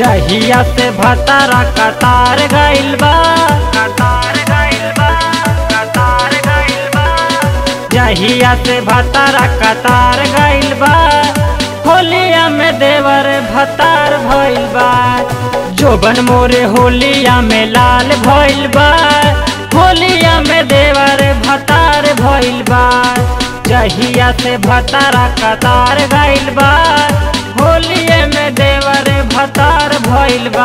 जहिया से भतारा कतार गइल बा कतार गइल बा कतार गइल बा जहिया से भतारा कतार गइल बा होलिया में देवर भतार भइल बा जोबन मोरे होलिया में लाल भइल बा होलिया में देवर भतार भइल बा जहिया से भतारा कतार गइल बा होलिये में देवर भतार भइल बा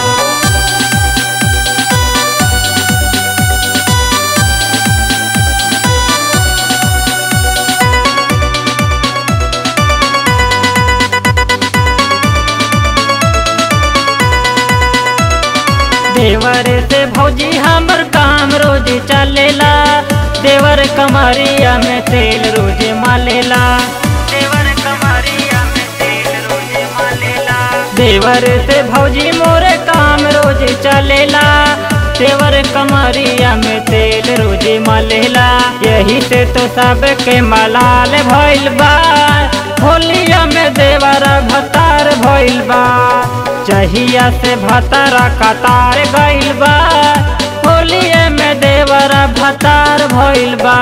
देवर से भौजी हमर काम रोज चलेला देवर कमरिया में तेल रोज मालेला देवर कमरिया में तेल रोज मालेला देवर से भौजी मोरे काम रोज चलेला देवर कमरिया में तेल रोज मालेला यही से तो सबके मलाल भइल बा होलिया में देवर भतार भइल बा जहिया से भतारा कतार गइल बा होलिये में देवर भतार भइल बा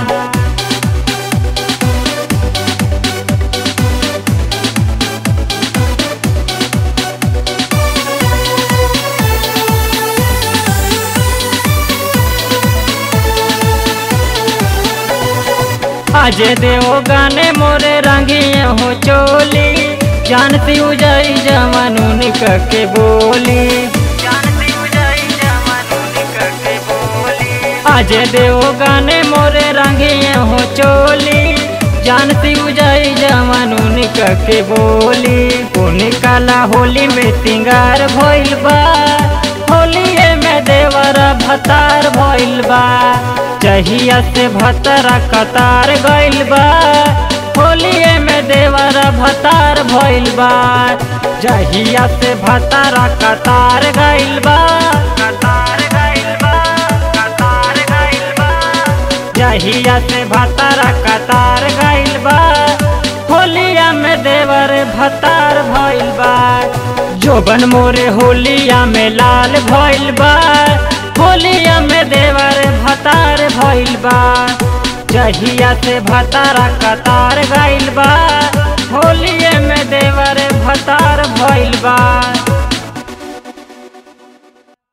आज देव गाने मोरे रंगिए हो चोली जानती उजाई जवानून के बोली जानती उजाई जवानून के बोली आज देव गाने मोरे रंगिए हो चोली जानती उजाई जवानून के बोली पुनी काला होली में सिंगार भइल बा होलिये में देवर भतार भइल बा जहिया से भतरा कतार गइल बा होलिये में देवर भतार भइल बा जहिया से भतारा कतार गइल बा कतार गइल बा कतार गइल बा जहिया से भतारा कतार गइल बा होलिया में देवर भतार भइल बा जोबन मोरे होलिया में लाल भइल बा होलिया में देवर भतार भइल बा जहिया से भतारा कतार गइल बा होलिये में देवर भतार भइल बा